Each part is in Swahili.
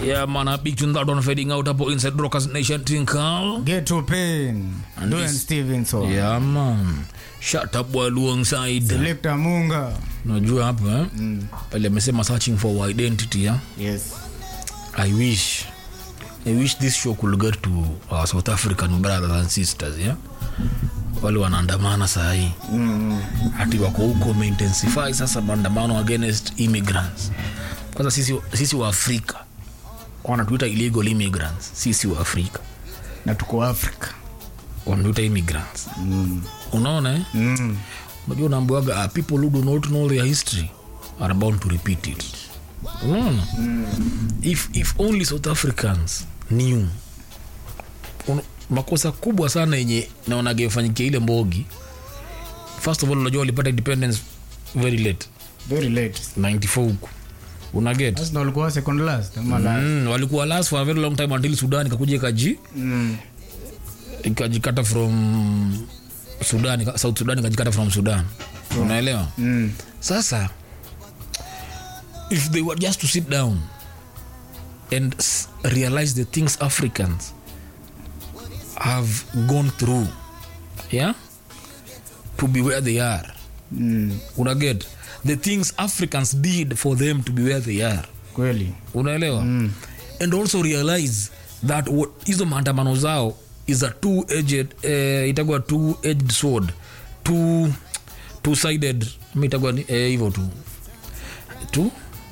Yeah, man, a big tune that one fading out hapo inside Rockers Nation Tinkal. Get to pain. And Dwayne this- Stevenson. Yeah, man. Shut up while alongside. Selector Munga. Unajua hapo eh? Pale amesema searching for our identity, yeah? Yes. I wish I wish this show could get to our South African brothers and sisters, yeah? Wale wanaandamana saa hii Mm. ati wako huko wameintensify sasa maandamano against immigrants. Kwanza sisi, sisi wa Afrika wanatuita illegal immigrants, sisi wa Afrika Na tuko Africa. wanatuita immigrants. Mm. Unaona eh? Mm. Unajua unaambiwaga uh, people who do not know their history are bound to repeat it. Unaona? If, if only South Africans knew Un, makosa kubwa sana yenye naonaga ifanyikia ile mbogi first of all unajua walipata independence very late Very late. 94 huku unaget Sasa walikuwa second last ama last. mm, walikuwa last for a very long time until sudan ikakuja ikaji Mm. ikajikata from sudan ika- south sudan ikajikata from sudan unaelewa Mm. sasa if they were just to sit down and s- realize the things africans have gone through yeah to be where they are Mm. unaget the things africans did for them to be where they are Kweli. unaelewa mm. and also realize that what- hizo maandamano zao is a two edged eh, itagwa two edged sword two two sided itagwa ni- eh, hivyo tu two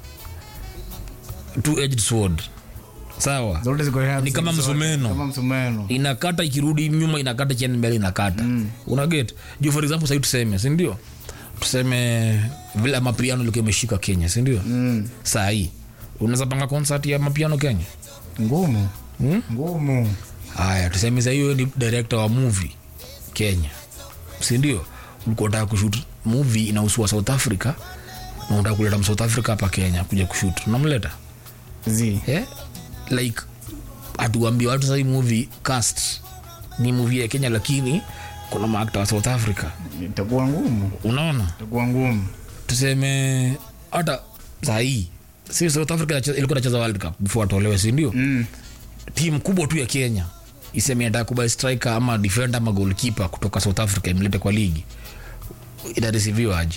two edged sword sawa Zote ziko hapa. Ni kama zote. msumeno. Kama msumeno. inakata ikirudi nyuma inakata cheni mbele inakata mm. unaget juu for example sahii tuseme sindio tuseme vile mapiano ilikuwa imeshika kenya sindio Mm. sahii unaweza panga concert ya mapiano kenya Ngumu. hmm? Ngumu. haya tuseme sahii huyo ni director wa movie kenya sindio ulikuwa unataka kushut movie inahusiwa south africa na unataka kuleta msouth africa hapa kenya kuja kushut unamleta Zi. eh? like atuambia watu sahii movie cast ni movie ya kenya lakini kuna maakta wa south africa Itakuwa ngumu. unaona Itakuwa ngumu. tuseme hata sahii si south africa inache- ilikuwa nacheza world cup before atolewe sindio Mm. timu kubwa tu ya kenya iseme nataka kubai striker ama defender ama goalkeeper kutoka south africa imlete kwa ligi itarisiviwa aje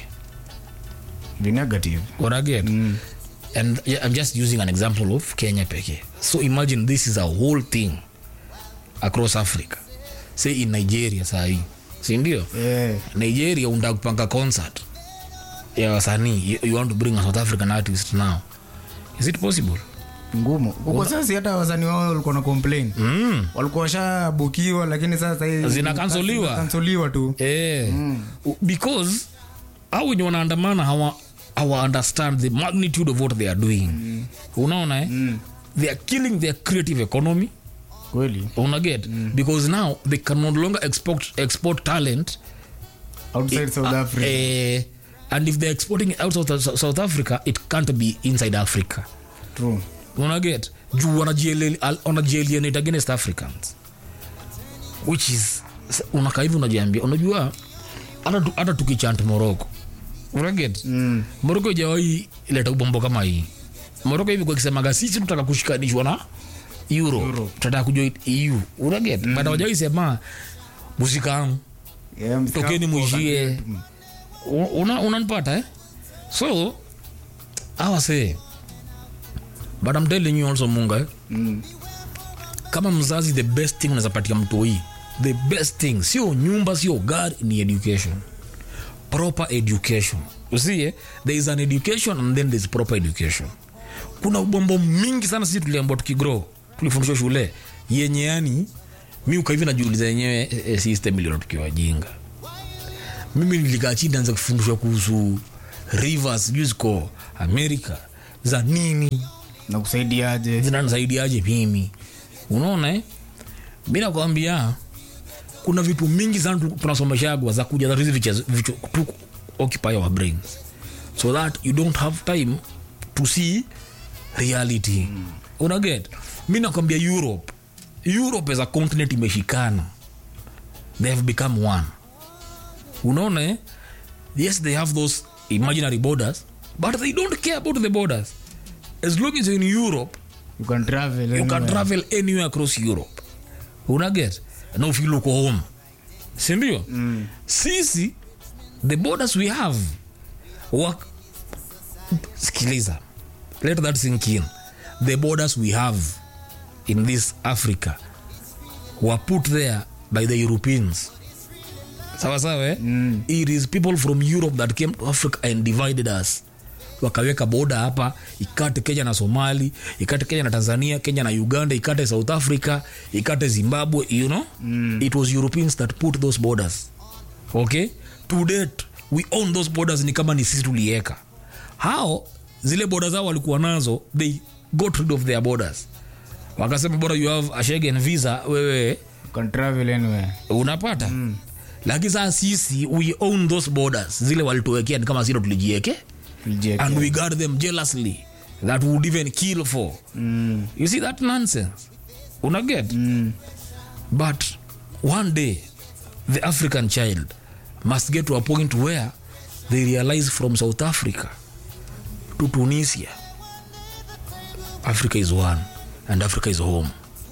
Be negative. unaget Mm. and yeah, i'm just using an example of kenya pekee so imagine this is a whole thing across africa say in nigeria sahii sindio Eh. nigeria unataka kupanga concert ya wasanii you, you want to bring a south african artist now is it possible ngumu huko sasa hata wazani wao walikuwa na complain mm. walikuwa washabukiwa lakini sasa hii- Zinakansoliwa. zinakansoliwa tu eh, because au wenye wanaandamana hawa hawa understand the magnitude of what they are doing mm. unaona eh? mm. they are killing their creative economy kweli unaget mm. because now they can no longer export, export talent outside south uh, africa eh, and if they're exporting it out of South- south africa it can't be inside africa true unaget juu wanajiele- al- wanajialienate against africans which is unakaa hivi unajiambia unajua hata tu- hata tukichant moroko unaget mm. moroko ijawai leta ubombo kama hii moroko hivi kwa kisemaga sisi tutaka kushikanishwa na euro Euro. tutaka kujua eu unaget mm. but hawajawai sema musikamu yeah, msika- tokeni mwishie U- una- unanipata eh? so awase but I'm telling you also munga eh? mm. kama mzazi the best thing unaweza patia mtoi the best thing sio nyumba sio gari ni education proper education usie there is an education and then there's proper education kuna ubombo mingi sana sisi tuliambua tukigrow tulifundishwa shule yenye yani mi ukaivi najiuliza yenyewe eh, eh, system ilio tukiwa jinga mimi nilikaa chini anza kufundishwa kuhusu rivers sijui ziko america za nini na kusaidiaje zinanisaidiaje mimi unaona eh? mi nakwambia kuna vitu mingi sana tu- tunasomeshagwa za kuja that hizi vichezo- vitu tu occupy our brains so that you don't have time to see reality mm. unaget mi nakwambia europe europe as a continent imeshikana they have become one unaona eh? yes they have those imaginary borders but they don't care about the borders as long as you're in europe you can travel you can anywhere. travel anywhere across europe unaget na ufil uko home sindio mm. sisi the borders we have work sikiliza let that sink in the borders we have in this africa were put there by the europeans sawa sawa eh? mm. it is people from europe that came to africa and divided us wakaweka boda hapa ikate kenya na somali ikate kenya na tanzania kenya na uganda ikate south africa ikate zimbabwe you know mm. it was europeans that put those borders okay to date we own those borders ni kama ni sisi tulieka hao zile boda zao walikuwa nazo they got rid of their borders wakasema bora you have a Schengen visa wewe You can travel anywhere. unapata mm. lakini saa sisi we own those borders zile walituwekea ni kama silo tulijieke Reject. and we guard them jealously that we would even kill for Mm. you see that nonsense unaget Mm. but one day the african child must get to a point where they realize from south africa to tunisia africa is one and africa is home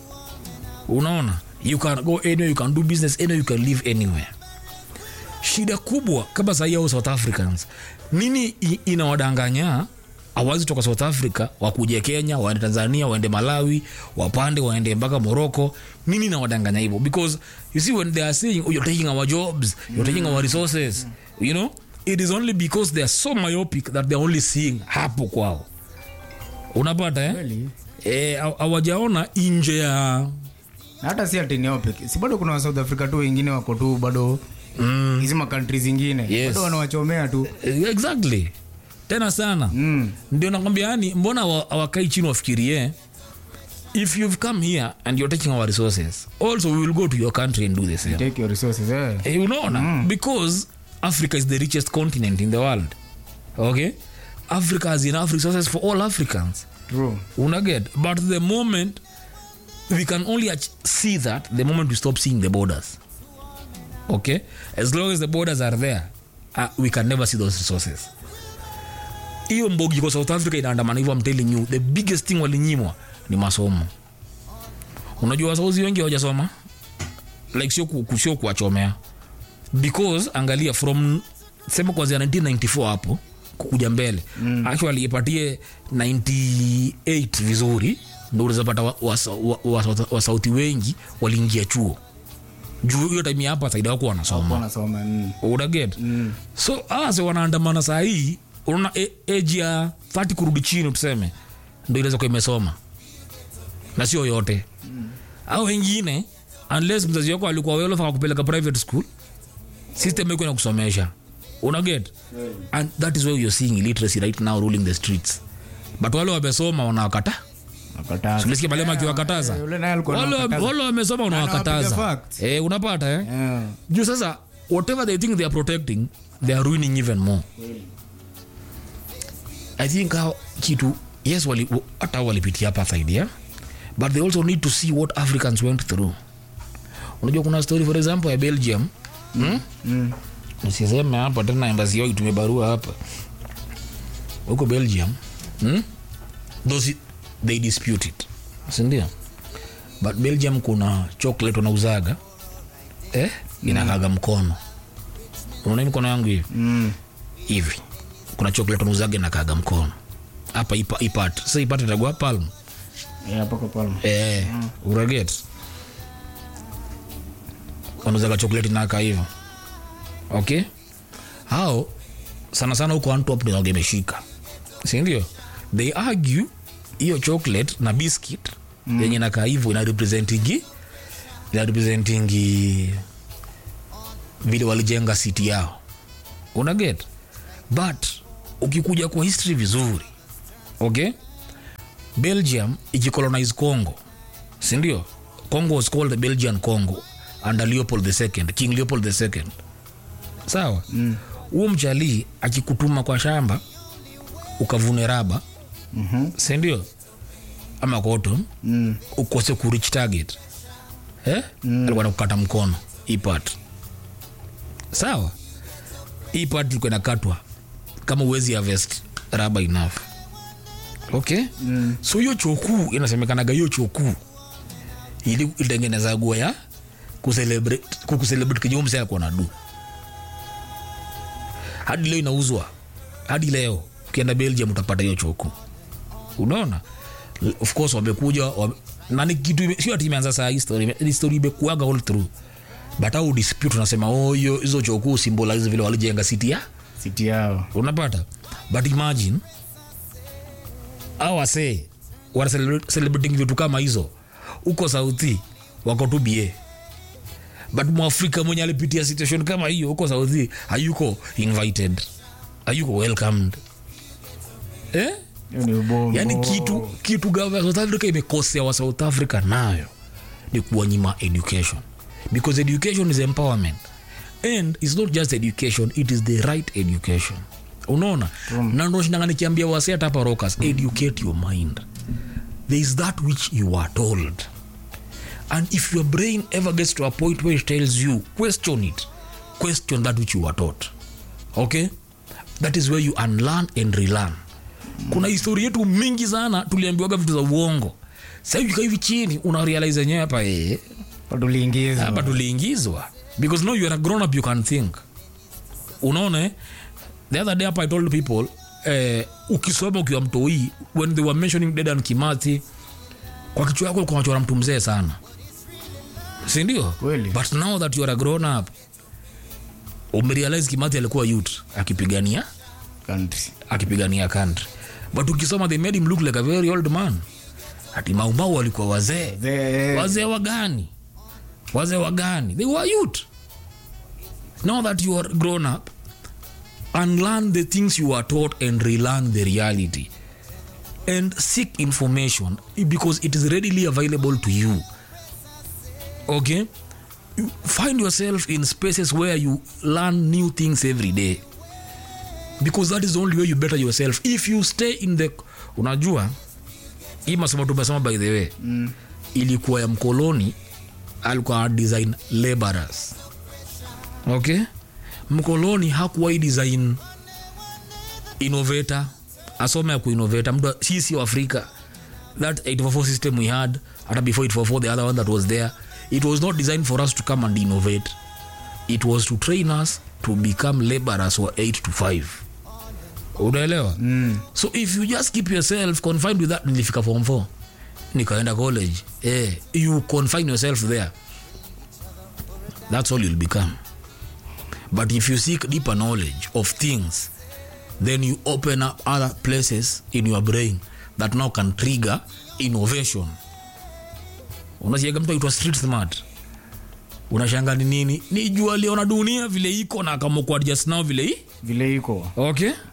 unaona you can go anywhere you can do business anywhere you can live anywhere shida kubwa kama sahii au south africans nini i- inawadanganya awazi toka south africa wakuje kenya waende tanzania waende malawi wapande waende mpaka morocco nini inawadanganya hivyo because you see when they are saying oh, you're taking our jobs you're taking our resources you know it is only because they are so myopic that they're only seeing hapo kwao unapata eh? Kweli. Eh, haw- hawajaona nje ya Na hata si ati neopic si bado kuna wa south africa tu wengine wako tu bado mm, hizi makantri zingine Yes. bado wanawachomea tu eh, exactly tena sana mm. ndio nakwambia yani mbona hawa- hawakai chini wafikirie if you've come here and you're taking our resources also we will go to your country and do the same take your resources eh. Eh, unaona mm. because africa is the richest continent in the world okay africa has enough resources for all africans true unaget but the moment we can only ach- see that the moment we stop seeing the borders okay as long as the borders are there uh, we can never see those resources hiyo mbogi kwa south africa inaandamana hivyo I'm telling you the biggest thing walinyimwa ni masomo unajua wasauzi wengi hawajasoma like sio ku- ku- sio kuwachomea because angalia from sema kuanzia 1994 hapo kukuja mbele mm. actually ipatie 98 vizuri ndo unawezapata wasauti wa, wa, wa, wa, wasauti wengi waliingia chuo juu hiyo time ya hapa saidi wako wanasoma wanasoma mm. unaget mm. so awase wanaandamana saa hii unaona e- age ya 30 kurudi chini tuseme ndo inaweza kuwa imesoma na sio yote mm. au wengine unless mzazi wako alikuwa welofa kupeleka private school system iko inakusomesha unaget and that is why you're seeing illiteracy right now ruling the streets but wale wamesoma wanawakata Nakataza. umesikia malema akiwakataza Eh, yule naye alikuwa wale anawakataza. wale wamesoma unawakataza Anawapiga facts. eh, unapata eh? Yeah. juu sasa whatever they think they are protecting they are ruining even more i think hao kitu yes wali, hata hao walipitia apartheid yeah? but they also need to see what africans went through unajua kuna story for example ya belgium hmm? Mm. nisiseme hapa tena embasi yao itumie barua hapa huko belgium hmm? those they dispute it sindio but belgium kuna chocolate wanauzaga eh? inakaga mkono unaona hii mkono yangu hivi Mm. hivi kuna chocolate wanauzaga inakaga mkono hapa ipa, ipat sasa ipat itagua palm Eh, hapo kwa Palma. eh, uraget wanauzaga chocolate naka hivyo okay hao sana sana huko antwerp ndio imeshika sindio they argue hiyo chocolate na biscuit mm. yenye nakaa hivyo ina representingi ina representingi vile walijenga city yao unaget but ukikuja kwa history vizuri okay belgium ikicolonize congo sindio congo was called the belgian congo under leopold the second king leopold the second sawa huo mm. mchalii akikutuma kwa shamba ukavune raba Mhm. sindio ama cotton Mm. ukose kurich target eh? mm. alikuwa nakukata mkono hii part sawa hii part ilikuwa inakatwa kama uwezi harvest raba enough okay Mm. so hiyo chokuu inasemekanaga hiyo chokuu ili ilitengeneza gua ya kucelebrate kucelebrate kenye huyu msee alikuwa na du hadi leo inauzwa hadi leo ukienda belgium utapata hiyo choku unaona L- of course wamekuja wame, nani kitu ime- sio ati imeanza saa hii story ime- ni story imekuaga all through but au dispute unasema oh hiyo hizo choku symbolize vile walijenga city ya siti yao unapata but imagine au wasee wana celebrate- celebrating vitu kama hizo huko sauthi wako tu ba but mwafrika mwenye alipitia situation kama hiyo huko sauthi hayuko invited hayuko welcomed eh? hiyo ni ubombo yani kitu kitu gava ya south africa imekosea wa south africa nayo ni kuwanyima education because education is empowerment and its not just education it is the right education unaona mm. na ndoshinanga nikiambia wase hata hapa rockers educate your mind there is that which you are told and if your brain ever gets to a point where it tells you question it question that which you are taught okay that is where you unlearn and relearn kuna historia yetu mingi sana tuliambiwaga vitu za uongo sasa hivi hivi chini una realize yenyewe hapa eh tuliingizwa hapa tuliingizwa because now you are a grown up you can think unaona eh? the other day hapa i told people eh, ukisoma ukiwa mtoi when they were mentioning dedan kimathi kwa kichwa yako ulikuwa unachora mtu mzee sana sindio Kweli. but now that you are a grown up umerealize kimathi alikuwa youth akipigania country akipigania country but ukisoma they made him look like a very old man ati maumau walikuwa wazee The- wazee wagani wazee wagani they were youth now that you are grown up unlearn the things you are taught and relearn the reality and seek information because it is readily available to you okay You find yourself in spaces where you learn new things every day because that is the only way you better yourself if you stay in the unajua hii masomo tumesoma by the way mm. ilikuwa ya mkoloni alikuwa design laborers okay mkoloni hakuwai design innovator asome ya kuinnovata mtu sisi wa afrika that 844 system we had hata before 844 the other one that was there it was not designed for us to come and innovate it was to train us to become laborers wa 8 to 5 unaelewa mm. so if you just keep yourself confined with that nilifika form 4 nikaenda college eh, you confine yourself there that's all you'll become but if you seek deeper knowledge of things then you open up other places in your brain that now can trigger innovation unasiaga mtu aitwa street smart unashanga ni nini ni jua liona dunia vile iko na akamokuadjust nao vile hii vile iko okay